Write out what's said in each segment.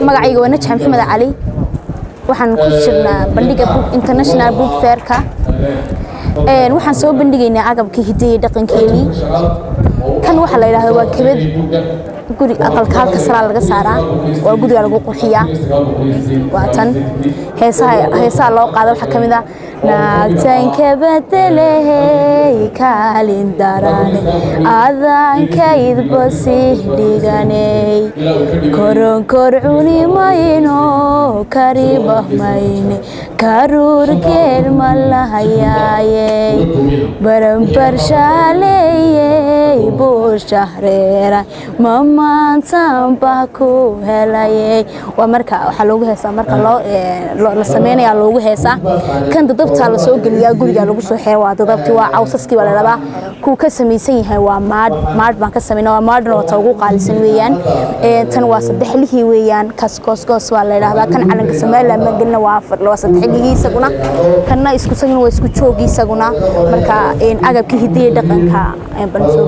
magacayga waa najax maxamed cali waxaan ku jirnaa bandhiga international book fairka waxaan soo bandhigaynaa agabka hidaye dhaqankeenii kan waxaa la yidhahda waa kebad guri aqalka halka saraa laga saaraa waa guriga lagu qurxiyaa waa tan heesaha loo qaada waxaa ka mid ah naagtanka badelehey kaalin darane adankaydba sii dhiganey koronkor cuni mayno kariba mayne karuur geel ma lahayaayey baranbar shaaleeyey buushahreera mamaantan baa ku helayey waa marka waxaa loogu heesaa marka la sameynaya loogu heesaa kan dadabtaa la soo geliyaa guriga lagu soo xeera waa dadabtii waa cawsaskii baa la rabaa kuu ka samaysan yahay waa maadh maadh baan ka samayna waa maadhna waa ta ugu qaalisan weeyaan tan waa saddexlihii weeyaan kas goosgoos waa la yidhahdaa kan calanka somaliland magelina waa waa saddexlihii isaguna kanna isku sagina waa isku joogii isaguna marka agabka hidaye dhaqanka baan soo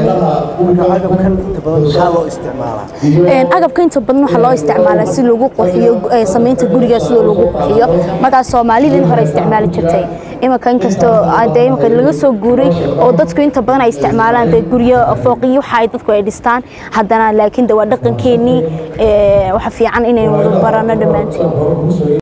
bandhigaynay agabka inta badan waxaa loo isticmaalaa si lagu qurxiyo samaynta guriga sidoo lagu qurxiyo markaas soomaalidin hore isticmaali jirtay imanka inkastoo dee imanka laga soo guuray oo dadku inta badan ay isticmaalaan dee guryo fooqiyo waxa ay dadku ay dhistaan haddana laakiin de waa dhaqankeenii waxa fiican inaynu wada barano dhammaanteen